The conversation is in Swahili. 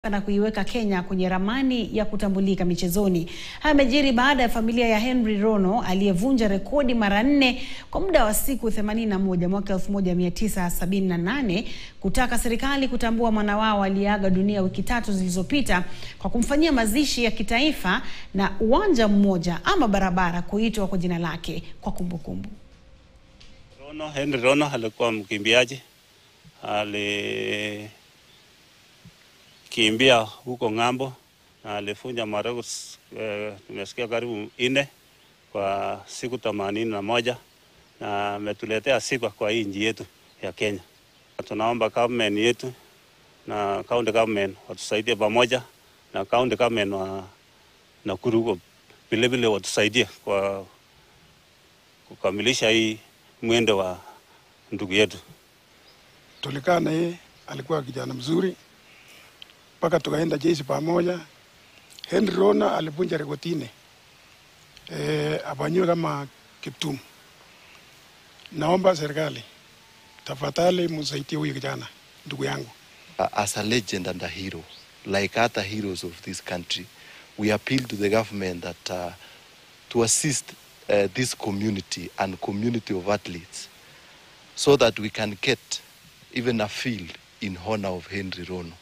na kuiweka Kenya kwenye ramani ya kutambulika michezoni. Haya yamejiri baada ya familia ya Henry Rono aliyevunja rekodi mara nne kwa muda wa siku 81 mwaka 1978 kutaka serikali kutambua mwana wao aliyeaga dunia wiki tatu zilizopita kwa kumfanyia mazishi ya kitaifa na uwanja mmoja ama barabara kuitwa kwa jina lake kwa kumbukumbu. Rono, Henry Rono alikuwa mkimbiaji, alikimbia huko ng'ambo na alifunja marekodi eh, nimesikia karibu nne kwa siku themanini na moja na ametuletea sifa kwa hii nchi yetu ya Kenya. Tunaomba government yetu na county government watusaidie pamoja na county government wa Nakuru vilevile watusaidie kwa kukamilisha hii mwendo wa ndugu yetu. Tulikaa na yeye, alikuwa kijana mzuri mpaka tukaenda jeshi pamoja. Henry Rona alivunja rekodi nne e, afanyiwe kama Kiptum. Naomba serikali tafadhali msaidie huyu kijana ndugu yangu. uh, as a legend and a hero, like other heroes of this country, we appeal to the government that uh, to assist uh, this community and community of athletes so that we can get even a field in honor of Henry Rono.